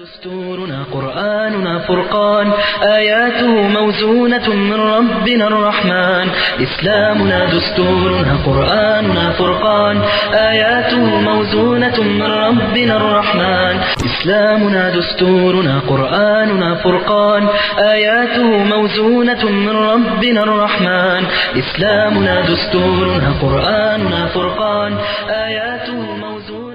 دستورنا قرآننا فرقان آياته موزونة من ربنا الرحمن إسلامنا دستورنا قرآننا فرقان آياته موزونة من ربنا الرحمن إسلامنا دستورنا قرآننا فرقان آياته موزونة من ربنا الرحمن إسلامنا دستورنا قرآننا فرقان آياته موزونة من ربنا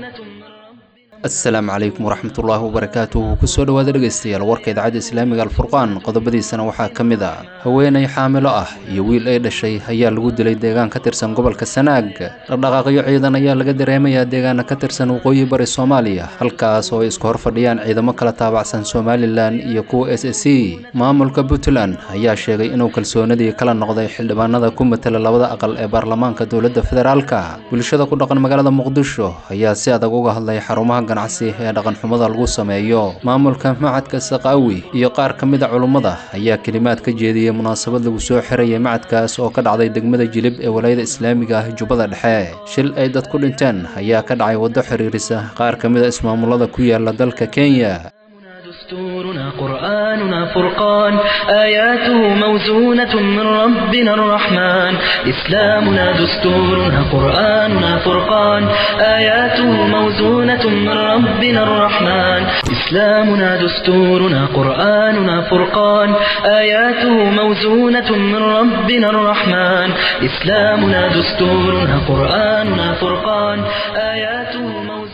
asalaamu calaykum waraxmatullaahi wabarakaatuhu kusoo dhowaada dhegaystayaal warka idaacadda islaamiga alfurqaan qodobadiisana waxaa ka mid a haweenay xaamilo ah iyo wiil ay dhashay ayaa lagu dilay deegaan ka tirsan gobolka sanaag dhaqdhaqaaqyo ciidan ayaa laga dareemayaa deegaana ka tirsan waqooyi bari soomaaliya halkaas oo ay isku hor fadhiyaan ciidamo kala taabacsan somalilan iyo kuwa s s c maamulka puntland ayaa sheegay inuu kalsoonadii kala noqday xildhibaanada ku matala labada aqal ee baarlamaanka dowladda federaalka bulshada ku dhaqan magaalada muqdisho ayaa si adag uga hadlay xarumaha ganacsi ee dhaqanxumada lagu sameeyo maamulka macadka saqaawi iyo qaar ka mid a culummada ayaa kelimaad ka jeediyey munaasabad lagu soo xirayay macadkaas oo ka dhacday degmada jilib ee walaayada islaamiga ah jubbada dhexe shil ay dad ku dhinteen ayaa ka dhacay waddo xiriirisa qaar ka mid a ismaamulada ku yaala dalka kenya دستورنا قرآننا فرقان آياته موزونة من ربنا الرحمن إسلامنا دستورنا قرآننا فرقان آياته موزونة من ربنا الرحمن إسلامنا دستورنا قرآننا فرقان آياته موزونة من ربنا الرحمن إسلامنا دستورنا قرآننا فرقان آياته موزونة من ربنا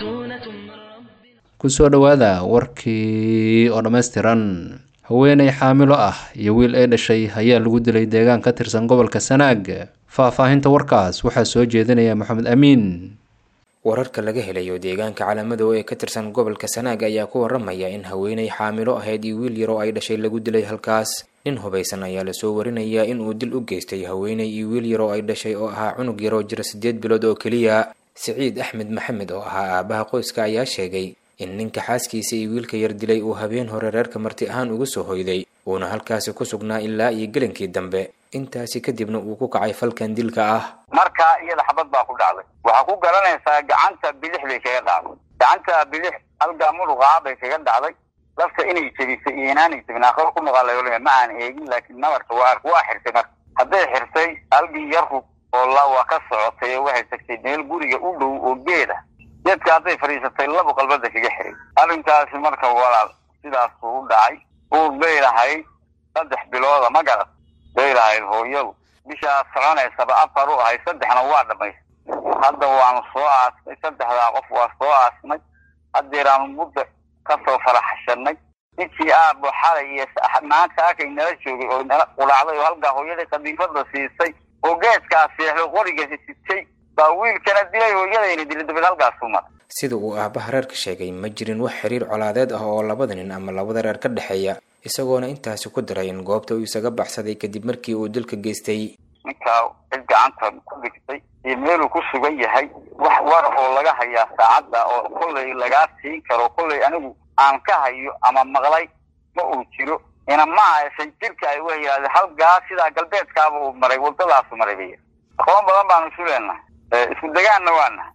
kusoo dhowaada warkii oo dhammaystiran haweenay xaamilo ah iyo wiil ay dhashay ayaa lagu dilay deegaan ka tirsan gobolka sanaag faahfaahinta warkaas waxaa soo jeedinaya maxamed amiin wararka laga helayo deegaanka calaamadow ee ka tirsan gobolka sanaag ayaa ku waramaya in haweenay xaamilo ahayd iyo wiil yaroo ay dhashay lagu dilay halkaas nin hubaysan ayaa lasoo warinayaa in uu dil u geystay haweenay iyo wiil yaroo ay dhashay oo ahaa cunug yaroo jira siddeed bilood oo keliya siciid axmed maxamed oo ahaa aabaha qoyska ayaa sheegay in ninka xaaskiisa iyo wiilka yar dilay uu habeen hore reerka marti ahaan uga soo hoyday uuna halkaasi ku sugnaa ilaa iyo gelankii dambe intaasi kadibna uu ku kacay falkan dilka ah markaa iyada xabad baa ku dhacday waxaa ku garanaysaa gacanta bidix bay kaga dhacday gacanta bidix halgaa muruqaa bay kaga dhacday lafta inay jebisay iyo inaanay jebin aakhiro ku noqaalayoolima ma aan eegin laakiin nabarka waa waa xirtay marka hadday xirtay halgii yarku oo la waa ka socotay oo waxay tagtay meel guriga u dhow oo geeda geedka hadday fadhiisatay laba qalbada kaga xiray arrinkaasi marka walaal sidaasuu u dhacay uur bay lahayd saddex bilooda ma garat bay lahayd hooyadu bishaas soconaysaba afar u ahayd saddexna waa dhamaystay hadda waanu soo aasnay saddexdaa qof waa soo aasnay haddeeraanu mudda kasoo faraxashanay ninkii aabo xalay iyo maanta akay nala joogay oo nala qulaacday oo halkaa hooyadii qadiifada siisay oo geedkaa seexdo qoriga sitay baa wiilkana dilay hooyadayna dilay dabad halkaasuu maray sida uu aabaha reerka sheegay ma jirin wax xiriir colaadeed ah oo labada nin ama labada reer ka dhexeeya isagoona intaasi ku diray in goobta uu isaga baxsaday kadib markii uu dilka geystay ninkaa cid gacanta ku dhigtay iyo meeluu ku sugan yahay wax war oo laga hayaa saacadda oo kollay lagaa siin karo kollay anigu aan ka hayo ama maqlay ma uu jiro ina ma aysan jirka ay wa yidhahde halgaa sidaa galbeedkaaba uu maray waddadaasu maray bay aqoon badan baanu isu leenahay isku degaanna waa nahay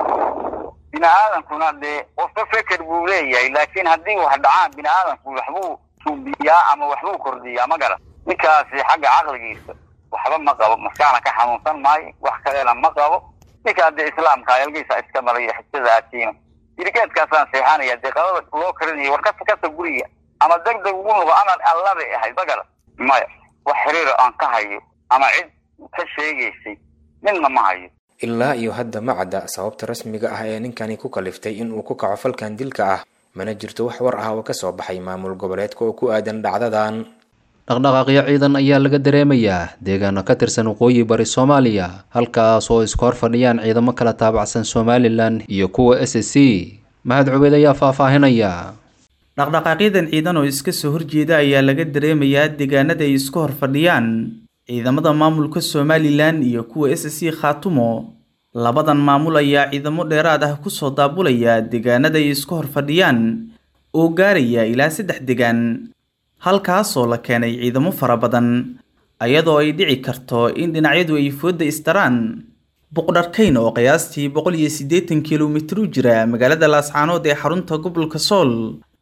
bini aadankuna dee qofka feker buu leeyahay laakiin haddii wax dhacaan bini aadamku waxbuu suubiyaa ama waxbuu kordhiyaa ma garan ninkaasi xagga caqligiisa waxba ma qabo maskaxna ka xanuunsan maayo wax kalena ma qabo ninkaa dee islaamka ayalgiisa iska marayo xijada atiino dirigeedkaasaan seexanaya dee qabada loo karinaya war kasta kasta guriga ama deg deg ugu noqo amar allabay ahayd ma garan maya wax xiriiro aan ka hayo ama cid ka sheegaysay midna ma hayo ilaa iyo hadda ma cadda sababta rasmiga ah ee ninkani ku kaliftay in uu ku kaco falkan dilka ah mana jirto wax war ah oo ka soo baxay maamul goboleedka oo ku aadan dhacdadan dhaqdhaqaaqyo ciidan ayaa laga dareemayaa deegaano ka tirsan waqooyi bari soomaaliya halkaas oo isku hor fadhiyaan ciidamo kala taabacsan somalilan iyo kuwa s s c mahad cubeyd ayaa faahfaahinaya dhaqdhaqaaqyadan ciidan oo iska soo horjeeda ayaa laga dareemayaa deegaanada ay isku hor fadhiyaan ciidamada maamulka somalilan iyo kuwa s c khaatumo labadan maamul ayaa ciidamo dheeraad ah kusoo daabulaya deegaanada ay isku hor fadhiyaan oo gaaraya ilaa saddex degaan halkaasoo la keenay ciidamo fara badan ayadoo ay dhici karto in dhinacyadu ay foodda istaraan boqdharkayn oo qiyaastii boqol iyo siddeetan kilomitir u jira magaalada laascaanood ee xarunta gobolka sool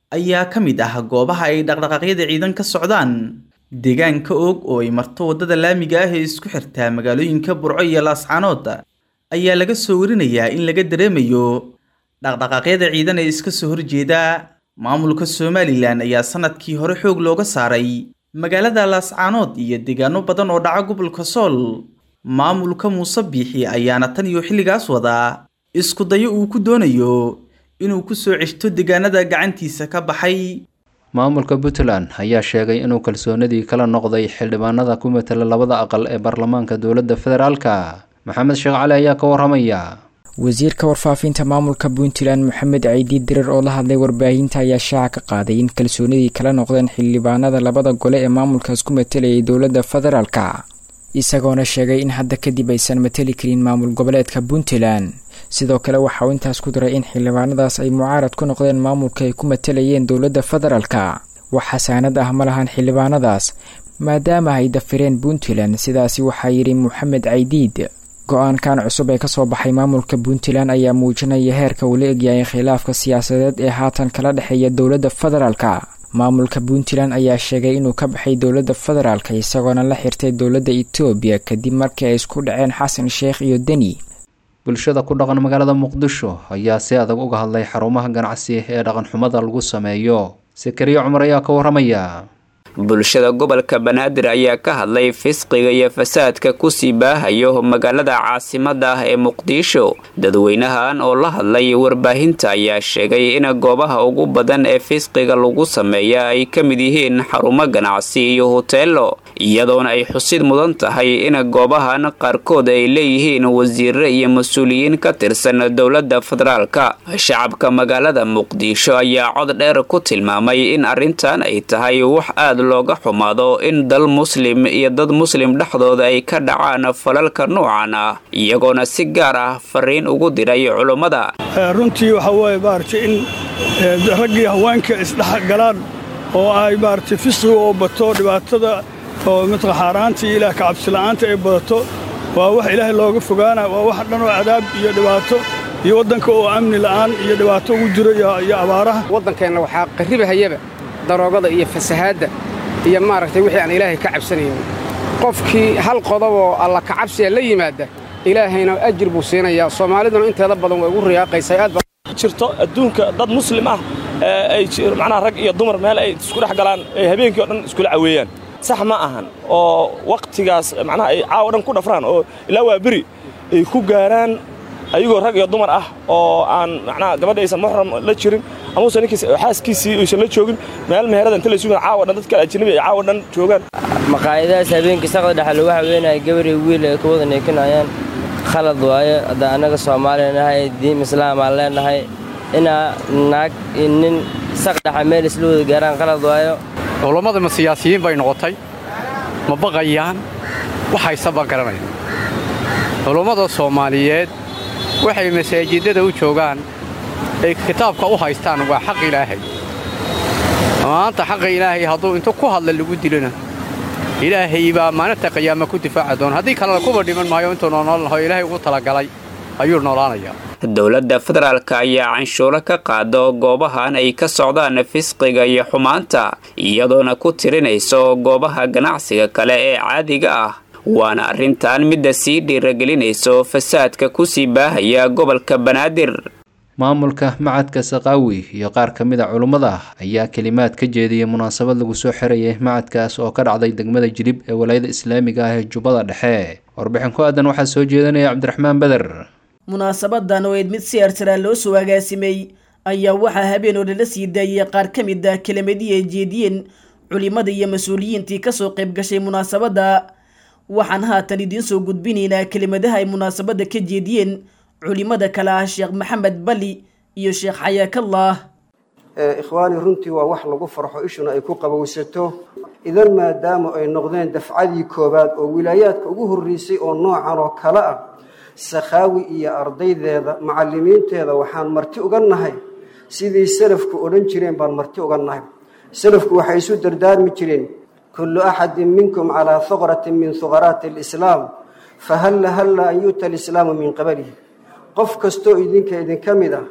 ayaa ka mid ah goobaha ay dhaqdhaqaaqyada ciidan ka socdaan deegaanka og oo ay marto waddada laamiga ah ee isku xirtaa magaalooyinka burco iyo laascaanood ayaa laga soo warinayaa in laga dareemayo dhaqdhaqaaqyada ciidan ee iska soo horjeeda maamulka somalilan ayaa sanadkii hore xoog looga saaray magaalada laascaanood iyo deegaano badan oo dhaca gobolka sool maamulka muuse biixi ayaana tan iyo xilligaas wadaa isku dayo uu ku doonayo inuu ku soo ceshto deegaanada gacantiisa ka baxay maamulka puntland ayaa sheegay inuu kalsoonidii kala noqday xildhibaanada ku matala labada aqal ee baarlamaanka dowladda federaalka maxamed sheekh cali ayaa ka waramaya wasiirka warfaafinta maamulka puntland moxamed ciidi dirar oo la hadlay warbaahinta ayaa shaaca ka qaaday in kalsoonidii kala noqdeen xildhibaanada labada gole ee maamulkaas ku matalayay dowladda federaalka isagoona sheegay in hadda kadib aysan matali karin maamul goboleedka puntland sidoo kale waxa uu intaas ku daray in xildhibaanadaas ay mucaarad ku noqdeen maamulka ay ku matalayeen dowladda federaalka wax xasaanad ah ma lahan xildhibaanadaas maadaama ay dafireen puntland sidaasi waxaa yidhi moxamed caydiid go-aankan cusub ee kasoo baxay maamulka puntland ayaa muujinaya heerka uu la egyahay khilaafka siyaasadeed ee haatan kala dhexeeya dowladda federaalka maamulka puntland ayaa sheegay inuu ka baxay dowladda federaalka isagoona la xirtay dowladda etoobiya kadib markii ay isku dhaceen xasan sheekh iyo deni bulshada ku dhaqan magaalada muqdisho ayaa si adag uga hadlay xarumaha ganacsi ee dhaqanxumada lagu sameeyo sakariya cumar ayaa ka waramaya bulshada gobolka banaadir ayaa ka hadlay fisqiga iyo fasaadka kusii baahayo magaalada caasimada ah ee muqdisho dadweynahan oo la hadlay warbaahinta ayaa sheegay in goobaha ugu badan ee fisqiga lagu sameeya ay ka mid yihiin xarumo ganacsi iyo hoteelo iyadoona ay xusid mudan tahay in goobahan qaarkood ay leeyihiin wasiire iyo mas-uuliyiin ka tirsan dowladda federaalka shacabka magaalada muqdisho ayaa cod dheer ku tilmaamay in arrintan ay tahay wax aad looga xumaado in dal muslim iyo dad muslim dhexdooda ay ka dhacaan falalka noocan ah iyagoona si gaar ah fariin ugu diray culummada runtii waxaa weeye maaragtay in raggii haweenka isdhexgalaan oo ay maaragtay fisqiga oo bato dhibaatada oo matqa xaaraanta iyo ilaah kacabsila'aanta ay badato waa wax ilaahay looga fogaana waa wax dhan oo cadaab iyo dhibaato iyo waddanka oo amni la'aan iyo dhibaato ugu jiro iyo abaaraha waddankeenna waxaa qarribahayaba daroogada iyo fasahaadda iyo maaragtay wixii aan ilaahay ka cabsanayn qofkii hal qodoboo alla kacabsiya la yimaadda ilaahayna ajir buu siinayaa soomaaliduna inteeda badan way ugu riyaaqaysaa aad jirto adduunka dad muslim ah ay macnaha rag iyo dumar meel ay isku dhex galaan ay habeenkii oo dhan iskula caweeyaan sax ma ahan oo wakhtigaas macnaha ay caawa dhan ku dhafraan oo ilaa waa beri ay ku gaaraan ayagoo rag iyo dumar ah oo aan macnaha gabadha aysan muxram la jirin amuusan ninkiis xaaskiisii aysan la joogin meel meherada inta la sugan caawa dhan dad kale ajnabi ay caawa dhan joogaan maqaayadahaas habeenkii saqda dhexe lagu haweenaya gabar iyo wiil ay ka wada neekinayaan khalad waaye hadda annaga soomaaliya nahay diin islaam aan leenahay inaa naag iyo nin saq dhexe meel isla wada gaaraan khalad waayo culammada ma siyaasiyiin bay noqotay ma baqayaan waxayse baan garanaya culummada soomaaliyeed waxay masaajidada u joogaan ay kitaabka u haystaan waa xaq ilaahay maanta xaqa ilaahay hadduu intu ku hadla lagu dilona ilaahay baa maalinta qiyaama ku difaaci doona haddii kalena kuba dhiman maayo intuu noonool laho ilaahay ugu talagalay ayuu noolaanayaa dowladda federaalka ayaa canshuuro ka qaado goobahan ay ka socdaan fisqiga iyo xumaanta iyadoona ku tirinayso goobaha ganacsiga kale ee caadiga ah waana arrintan midda sii dhiiragelinayso fasaadka kusii baahaya gobolka banaadir maamulka macadka saqaawi iyo qaar ka mid a culummada ayaa kelimaad ka jeediyay munaasabad lagu soo xirayay macadkaas oo ka dhacday degmada jilib ee walaayada islaamiga ah ee jubbada dhexe warbixin ku aadan waxaa soo jeedanaya cabdiraxmaan beder munaasabadan oo eed mid si arsaraa loo soo agaasimay ayaa waxaa habeen oo lala sii daayay qaar ka mid ah kelimadii ay jeediyeen culimada iyo mas-uuliyiintii kasoo qayb gashay munaasabadda waxaan haatan idiin soo gudbinaynaa kelimadaha ay munaasabadda ka jeediyeen culimada kale ah sheekh maxamed bali iyo sheekh xayaakallah ikhwaani runtii waa wax lagu farxo ishuna ay ku qabowsato idan maadaama ay noqdeen dafcadii koowaad oo wilaayaadka ugu horreysay oo noocan oo kale ah sakhaawi iyo ardaydeeda macallimiinteeda waxaan marti uga nahay sidii salafku odhan jireen baan marti uga nahay salafku waxay isu dardaarmi jireen kullu axadin minkum calaa huqratin min huqaraati alislaam fahalla halla an yu'ta alislaamu min qablihi qof kastoo idinka idinka mid ah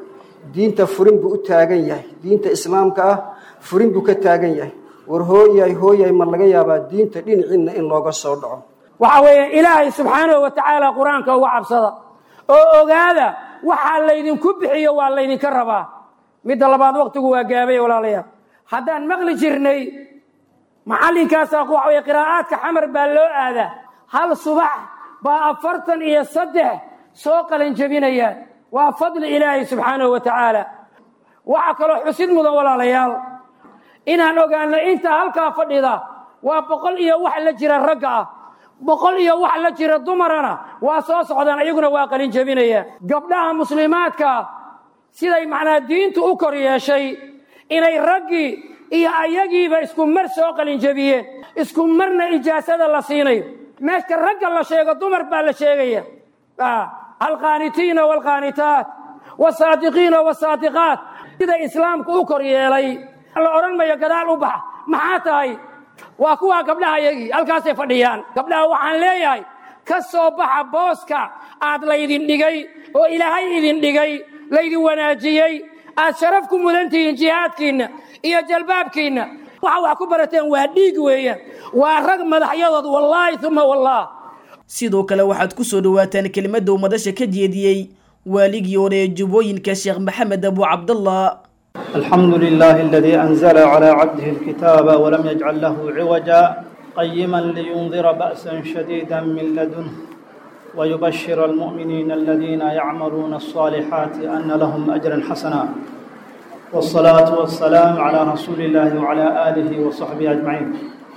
diinta furin buu u taagan yahay diinta islaamka ah furin buu ka taagan yahay war hooyay hooyay ma laga yaabaa diinta dhinaciinna in looga soo dhaco waxa weeye ilaahay subxaanahu wa tacaala qur-aanka uga cabsada oo ogaada waxaa laydinku bixiyo waa laydinka rabaa midda labaad waktigu waa gaabay walaalayaal haddaan maqli jirnay macallinkaasaa waxa weye qiraa'aadka xamar baa loo aadaa hal subax baa afartan iyo saddex soo qalanjebinayaan waa fadli ilaahay subxaanahu wa tacaala waxaa kaloo xusid mudan walaalayaal inaan ogaano inta halkaa fadhida waa boqol iyo wax la jira ragga ah boqol iyo wax la jira dumarana waa soo socdaan iyaguna waa qalin jebinayaan gabdhaha muslimaadka siday macnaa diintu u kor yeeshay inay raggii iyo ayagiiba isku mar soo qalin jebiyeen isku marna ijaasada la siinayo meeshka ragga la sheego dumar baa la sheegaya alqaanitiina waalqaanitaat wasaadiqiina wasaadiqaat sida islaamku u kor yeelay la odhan mayo gadaal u baxa maxaa tahay waa kuwaa gabdhaha yagii halkaasay fadhiyaan gabdhaha waxaan leeyahay ka soo baxa booska aad laydin dhigay oo ilaahay idin dhigay laydin wanaajiyey aad sharaf ku mudan tihiin jihaadkiinna iyo jalbaabkiinna waxa wax ku barateen waa dhiig weeyaan waa rag madaxyadood wallaahi uma wallaah sidoo kale waxaad ku soo dhowaataan kelimadda uu madasha ka jeediyey waaligii hore ee jubbooyinka sheekh maxamed abu cabdallah الحمد لله الذي أنزل على عبده الكتاب ولم يجعل له عوجا قيما لينذر بأسا شديدا من لدنه ويبشر المؤمنين الذين يعملون الصالحات أن لهم أجرا حسنا والصلاة والسلام على رسول الله وعلى آله وصحبه أجمعين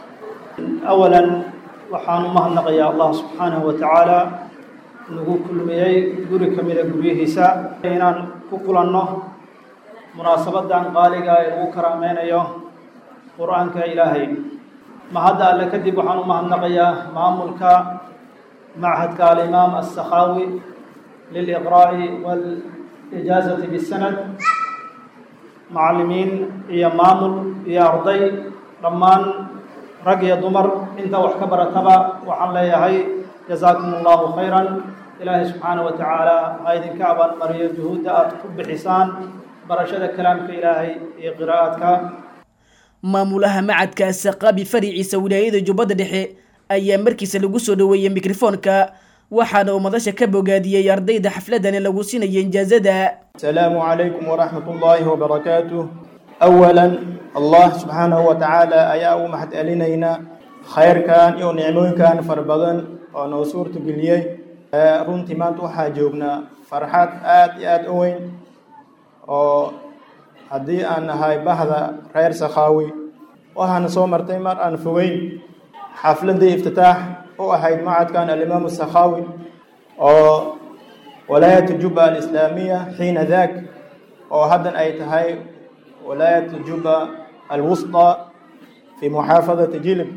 أولا وحان مهنق يا الله سبحانه وتعالى نقول كل ميي قرك من قريه سا إنان كقلنه munaasabadan qaaliga ee lagu karaameynayo qur-aanka ilaahay mahadda alle kadib waxaan u mahadnaqayaa maamulka machadka alimaam assakhaawi liliqraa'i waalijaazati bisanad macallimiin iyo maamul iyo arday dhammaan rag iyo dumar inta wax ka barataba waxaan leeyahay jazaakum allahu khayran ilaahay subxaana wa tacaala ha idinka abaalmariyo juhuudda aada ku bixisaan barashada kalaamka ilaahay iyo qiraa'adka maamulaha macadka saqaabi fariiciisa wilaayada jubbadda dhexe ayaa markiisa lagu soo dhoweeyey mikrofoonka waxaana uu madasha ka bogaadiyey ardayda xafladani lagu siinaya injaazada السلام عليكم ورحمة الله وبركاته أولا الله سبحانه وتعالى أيا محد ألينينا خير كان يو نعمون كان فربضن ونو سورة قليي runtii maanta waxaa joognaa farxad aad iyo aada u weyn oo haddii aan nahay bahda reer sakhaawi waxaana soo martay mar aan fogeyn xafladii iftitaax u ahayd macadkan alimaamu sakhaawi oo walaayat juba alislaamiya xiina daak oo haddan ay tahay walaayat juba alwusطى fi muxaafadati jilib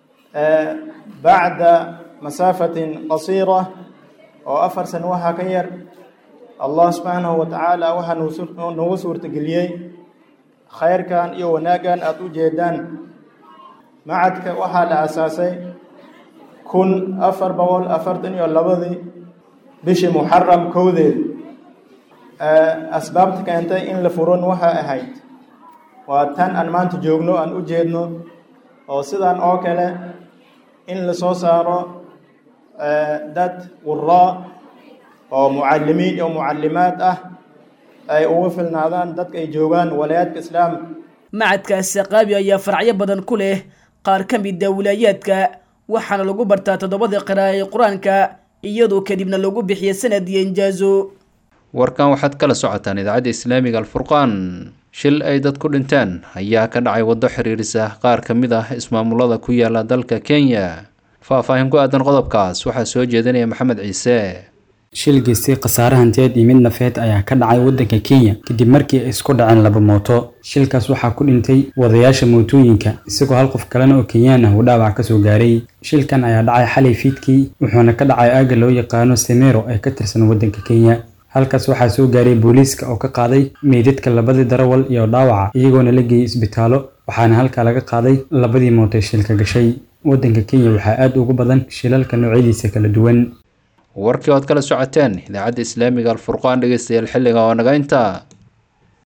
bacda masaafatin qasiira oo afar sano waxaa ka yar allah subxaanahu wa tacaala waxaa nagu suurtageliyey khayrkan iyo wanaaggan aada u jeedaan macadka waxaa la asaasay kun afar boqol afartan iyo labadii bishii muxaram kowdeed asbaabta keentay in la furon waxay ahayd waa tan aan maanta joogno aan u jeedno oo sidan oo kale in la soo saaro dad wuraa oo mucalimiin iyo mucalimaad ah ay uga filnaadaan dadka ay joogaan walaayaadka islaamka macadka saqaabi ayaa faracyo badan ku leh qaar ka mid a wilaayaadka waxaana lagu bartaa toddobada qira'a ee qur-aanka iyadoo kadibna lagu bixiya sanad iyo injaazo warkan waxaad kala socotaan idaacadda islaamiga alfurqaan shil ay dad ku dhinteen ayaa ka dhacay waddo xiriirisa qaar ka mid ah ismaamulada ku yaala dalka kenya faahfaahin ku aadan qodobkaas waxaa soo jeedinaya maxamed ciise shil geystay khasaare hantiyeed iyo mid nafeed ayaa ka dhacay waddanka kenya kadib markii ay isku dhaceen laba mooto shilkaas waxaa ku dhintay wadayaasha mootooyinka isagoo hal qof kalena oo kenyaan ah uu dhaawac ka soo gaaray shilkan ayaa dhacay xalay fiidkii wuxuuna ka dhacay aagga loo yaqaano semero ee ka tirsan waddanka kenya halkaas waxaa soo gaaray booliiska oo ka qaaday meydadka labadii darawal iyo dhaawaca iyagoona la geeyey isbitaallo waxaana halkaa laga qaaday labadii mootay shilka gashay waddanka kenya waxaa aad ugu badan shilalka noocyadiisa kala duwan warkii ood kala socoteen idaacadda islaamiga alfurqaan dhegeystayaal xilliga oo naga intaa